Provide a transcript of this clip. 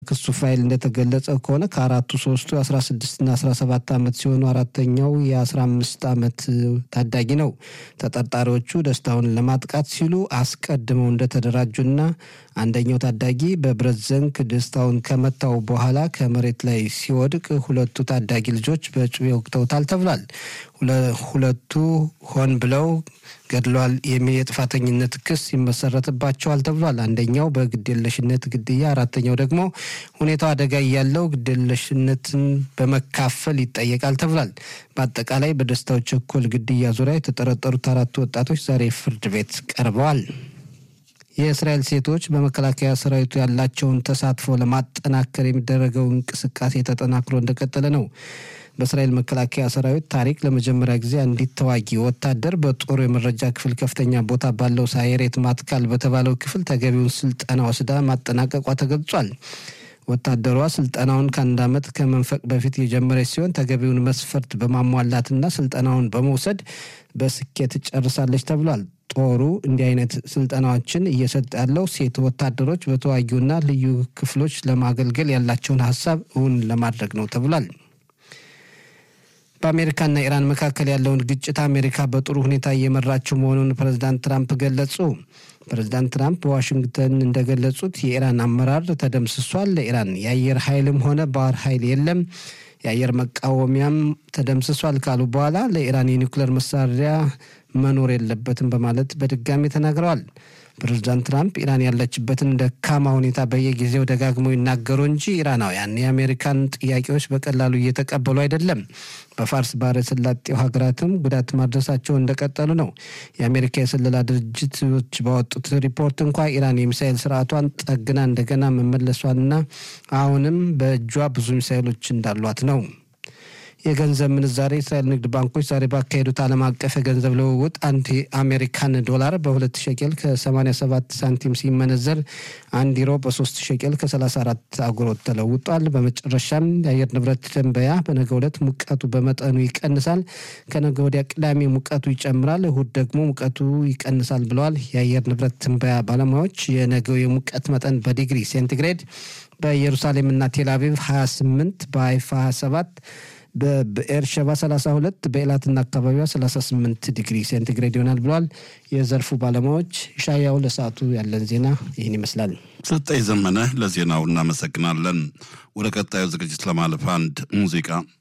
በክሱ ፋይል እንደተገለጸ ከሆነ ከአራቱ ሶስቱ የ16ና 17 ዓመት ሲሆኑ አራተኛው የ15 ዓመት ታዳጊ ነው። ተጠርጣሪዎቹ ደስታውን ለማጥቃት ሲሉ አስቀድመው እንደተደራጁና አንደኛው ታዳጊ በብረት ዘንግ ደስታውን ከመታው በኋላ ከመሬት ላይ ሲወድቅ ሁለቱ ታዳጊ ልጆች በጩቤ ወቅተውታል ተብሏል። ሁለቱ ሆን ብለው ገድሏል የሚል የጥፋተኝነት ክስ ይመሰረትባቸዋል ተብሏል። አንደኛው በግዴለሽነት ግድያ፣ አራተኛው ደግሞ ሁኔታው አደጋ እያለው ግዴለሽነትን በመካፈል ይጠየቃል ተብሏል። በአጠቃላይ በደስታው ቸኮል ግድያ ዙሪያ የተጠረጠሩት አራቱ ወጣቶች ዛሬ ፍርድ ቤት ቀርበዋል። የእስራኤል ሴቶች በመከላከያ ሰራዊቱ ያላቸውን ተሳትፎ ለማጠናከር የሚደረገው እንቅስቃሴ ተጠናክሮ እንደቀጠለ ነው። በእስራኤል መከላከያ ሰራዊት ታሪክ ለመጀመሪያ ጊዜ አንዲት ተዋጊ ወታደር በጦሩ የመረጃ ክፍል ከፍተኛ ቦታ ባለው ሳየሬት ማትካል በተባለው ክፍል ተገቢውን ስልጠና ወስዳ ማጠናቀቋ ተገልጿል። ወታደሯ ስልጠናውን ከአንድ ዓመት ከመንፈቅ በፊት የጀመረች ሲሆን ተገቢውን መስፈርት በማሟላትና ስልጠናውን በመውሰድ በስኬት ጨርሳለች ተብሏል። ጦሩ እንዲህ አይነት ስልጠናዎችን እየሰጠ ያለው ሴት ወታደሮች በተዋጊውና ልዩ ክፍሎች ለማገልገል ያላቸውን ሀሳብ እውን ለማድረግ ነው ተብሏል። በአሜሪካና ኢራን መካከል ያለውን ግጭት አሜሪካ በጥሩ ሁኔታ እየመራችው መሆኑን ፕሬዚዳንት ትራምፕ ገለጹ። ፕሬዚዳንት ትራምፕ በዋሽንግተን እንደገለጹት የኢራን አመራር ተደምስሷል፣ ለኢራን የአየር ኃይልም ሆነ ባህር ኃይል የለም፣ የአየር መቃወሚያም ተደምስሷል ካሉ በኋላ ለኢራን የኒውክሌር መሳሪያ መኖር የለበትም በማለት በድጋሚ ተናግረዋል። ፕሬዚዳንት ትራምፕ ኢራን ያለችበትን ደካማ ሁኔታ በየጊዜው ደጋግመው ይናገሩ እንጂ ኢራናውያን የአሜሪካን ጥያቄዎች በቀላሉ እየተቀበሉ አይደለም። በፋርስ ባህረ ሰላጤው ሀገራትም ጉዳት ማድረሳቸው እንደቀጠሉ ነው። የአሜሪካ የስለላ ድርጅቶች ባወጡት ሪፖርት እንኳ ኢራን የሚሳኤል ስርዓቷን ጠግና እንደገና መመለሷንና አሁንም በእጇ ብዙ ሚሳኤሎች እንዳሏት ነው። የገንዘብ ምንዛሬ የእስራኤል ንግድ ባንኮች ዛሬ ባካሄዱት ዓለም አቀፍ የገንዘብ ልውውጥ አንድ የአሜሪካን ዶላር በሁለት ሸቄል ከ87 ሳንቲም ሲመነዘር አንድ ዩሮ በሶስት ሸቄል ከ34 አጉሮት ተለውጧል። በመጨረሻም የአየር ንብረት ትንበያ በነገ ዕለት ሙቀቱ በመጠኑ ይቀንሳል፣ ከነገ ወዲያ ቅዳሜ ሙቀቱ ይጨምራል፣ እሁድ ደግሞ ሙቀቱ ይቀንሳል ብለዋል የአየር ንብረት ትንበያ ባለሙያዎች። የነገው የሙቀት መጠን በዲግሪ ሴንቲግሬድ በኢየሩሳሌምና ቴልአቪቭ 28 በሀይፋ 27 በኤርሸባ 32 በኤላትና አካባቢዋ 38 ዲግሪ ሴንቲግሬድ ይሆናል ብለዋል የዘርፉ ባለሙያዎች። ሻያው ለሰዓቱ ያለን ዜና ይህን ይመስላል። ሰጠኝ ዘመነ ለዜናው እናመሰግናለን። ወደ ቀጣዩ ዝግጅት ለማለፍ አንድ ሙዚቃ